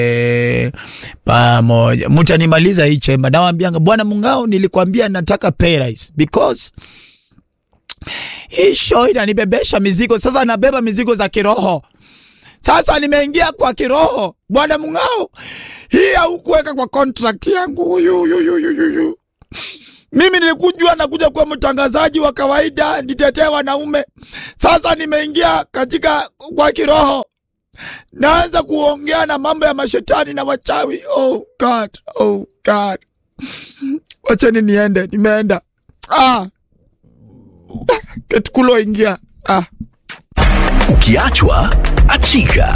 e, pamoja mtanimaliza hii chemba. Nawambianga bwana Mungao, nilikwambia nataka pay rise because hii show inanibebesha mizigo. Sasa nabeba mizigo za kiroho. Sasa nimeingia kwa kiroho. Bwana Mungao, hii haukuweka kwa contract yangu. Yu, yu, yu, yu, yu, yu. Mimi nilikujua nakuja kuwa mtangazaji wa kawaida nitetee wanaume. Sasa nimeingia katika kwa kiroho, naanza kuongea na mambo ya mashetani na wachawi. Oh God, oh God, wacheni niende. Nimeenda ah. Ketkulo ingia ah. Ukiachwa achika.